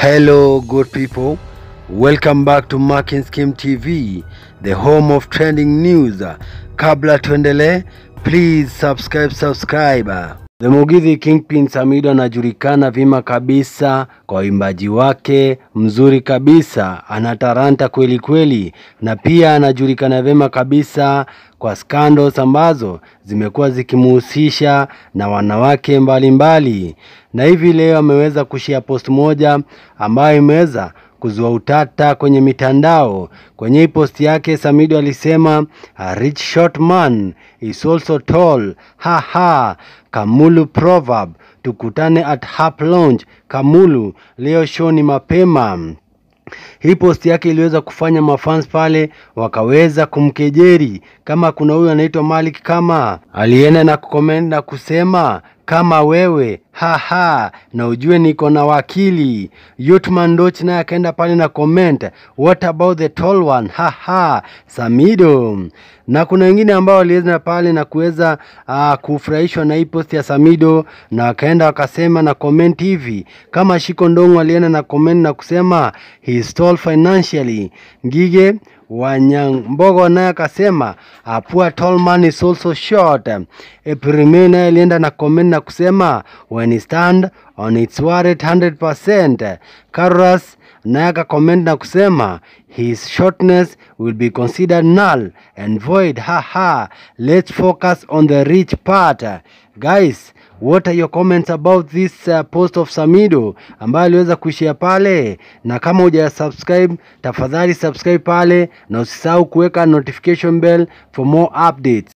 Hello, good people. Welcome back to Marking Scheme TV, the home of trending news. Kabla tuendelee, please subscribe, subscribe. The Mugithi Kingpin Samido anajulikana vyema kabisa kwa uimbaji wake mzuri kabisa, ana talanta kweli kweli, na pia anajulikana vyema kabisa kwa scandals ambazo zimekuwa zikimuhusisha na wanawake mbalimbali mbali. Na hivi leo ameweza kushia post moja ambayo imeweza kuzua utata kwenye mitandao. Kwenye hii post yake Samido alisema a rich short man is also tall. Haha, Kamulu proverb. Tukutane at Hap Lounge Kamulu leo show ni mapema. Hii post yake iliweza kufanya mafans pale wakaweza kumkejeri. Kama kuna huyu anaitwa Malik kama alienda na kucomment na kusema kama wewe haha, na ujue niko na wakili. Yutman Doch naye akaenda pale na comment what about the tall one haha, Samido. Na kuna wengine ambao waliweza pale na kuweza uh, kufurahishwa na hii post ya Samido na wakaenda wakasema na comment hivi, kama Shiko Ndongo alienda na comment na kusema he is tall financially. Ngige Wanyambogo naye akasema a poor tall man is also short. Eprime naye alienda na comment na kusema when he stand on its worth 100%. Karas naye akacomment na kusema his shortness will be considered null and void. Haha, let's focus on the rich part. Guys, what are your comments about this uh, post of Samido ambayo aliweza kuishia pale? Na kama huja subscribe, tafadhali subscribe pale na usisahau kuweka notification bell for more updates.